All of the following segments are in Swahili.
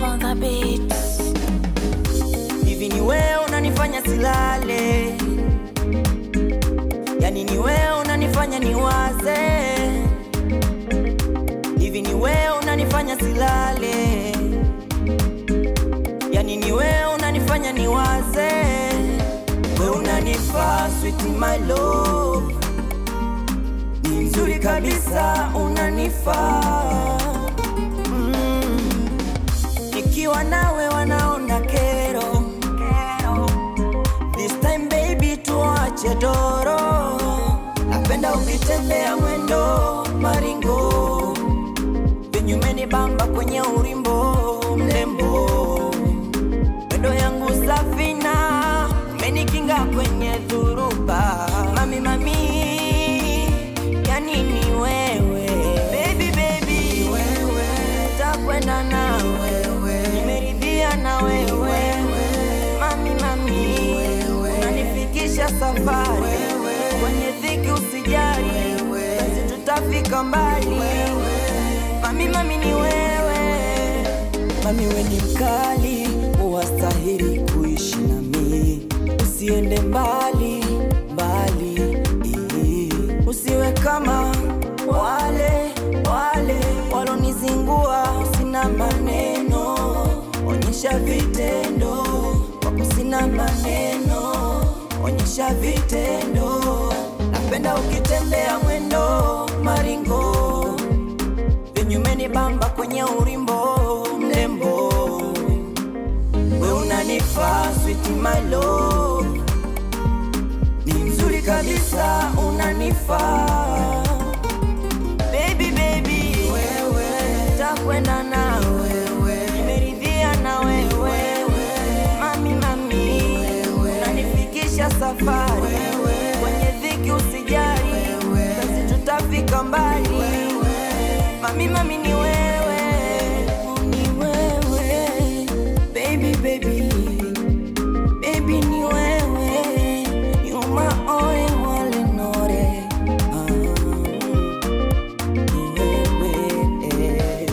on the beat. hivi ni wewe unanifanya silale yani ni wewe unanifanya niwaze hivi ni wewe unanifanya silale yani ni wewe unanifanya niwaze we unanifaa sweet my love ni mzuri kabisa unanifaa mm. nikiwa nawe wanaona kero This time baby tuache doro napenda ukitembea mwendo maringo vinyumeni bamba kwenye urimbo mlembo mwendo yangu safina umenikinga kwenye dhuruba mami mami yani ni wewe baby baby wewe takwenda na wewe nimeridhia na wewe mami mami unanifikisha safari kwenye dhiki usijari basi tutafika mbali mami mami ni wewe mami we ni mkali uwastahili kuishi nami usiende mbali mbali eh. usiwe kama wale wale walonizingua sina maneno onyesha vitendo kwako sina maneno onyesha vitendo napenda ukitembea mwendo maringo vinyumeni bamba kwenye urimbo mlembo we unanifaa sweet my love ni mzuri kabisa unanifaa baby baby wewe takwenda na wewe nimeridhia na wewe mami mami unanifikisha safari kwenye dhiki usijari basi tutafika mbali mami mami ni wewe ni wewe baby baby baby ni wewe you my only one and only ah, ni wewe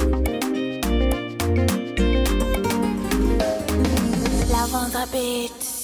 Love on the beat.